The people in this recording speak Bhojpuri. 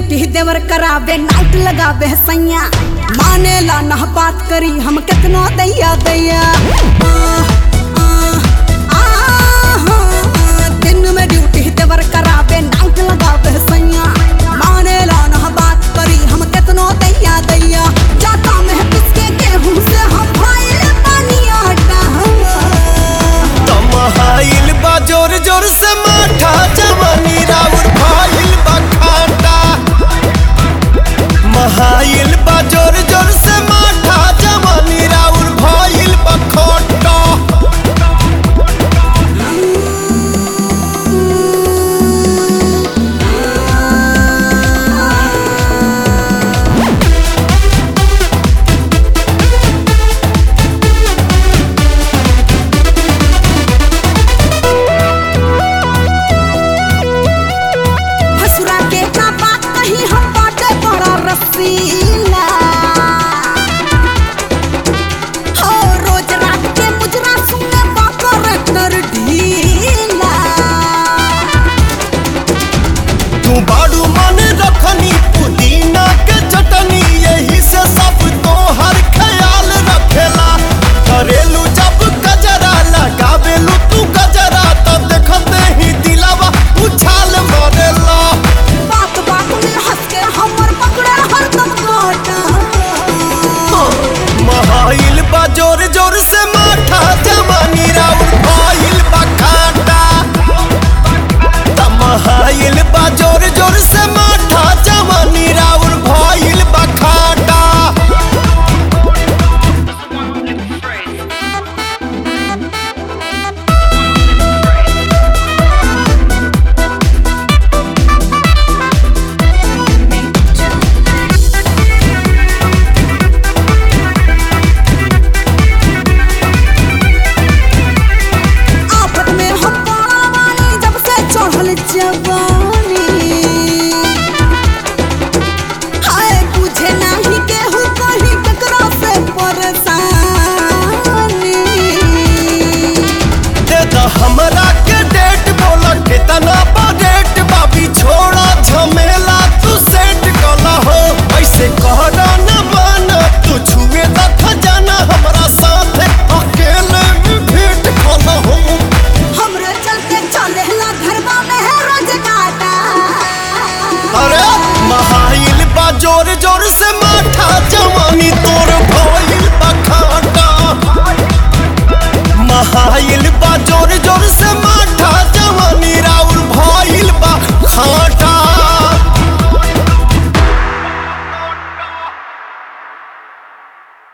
ड्यूटी देवर करावे नाइट लगावे सैया माने ला ना बात करी हम कितना दैया दैया आ, आ, आ, दिन में ड्यूटी देवर करावे नाइट लगावे सैया माने ला ना बात करी हम कितना दैया दैया जाता में किसके गेहूं से हम भाई पानी आटा तमहाइल बा जोर जोर से माठा जवानी राउर भाइल बा खाटा महाइल बा जोर जोर से माठा जवानी राउर भाइल बा खोटा हसुरा के का बात कही हम बाटे बड़ा रसीला हो रोज रात के मुजरा सुने बाकर कर ढीला तू बाड़ू मन रखनी पुदीना के चटनी यही से सब तो हर ख्याल रखेला करेलू जब गजरा लगावेलू तू गजरा तब देखते ही दिलावा उछाल मारेला बात बात में हंस के हमर पकड़े हरदम काटा महाइल बा जोर जोर से माठा जवानी राउर भाइल बा खाटा तमहाइल बा जोर जोर से माठा जवानी राउर भाइल बा खाटा आफत में हम पड़ा वाली जब से चढ़ल जवानी हाय बुझे नहीं केहू कहीं ककरा से परेशानी दे द हमरा के डेट बोला कितना बा डेट बाबी छोड़ा झमेला तू सेट कला हो ऐसे कहना न माना तू छुए त खजाना हमरा साथ अकेले में भेंट कला हो हमरे चलते चले ला घरवा में है रोज काटा अरे महाइल बा जोर जोर से माठा जवानी तोर भइल बा खाटा महाइल बा जोर जोर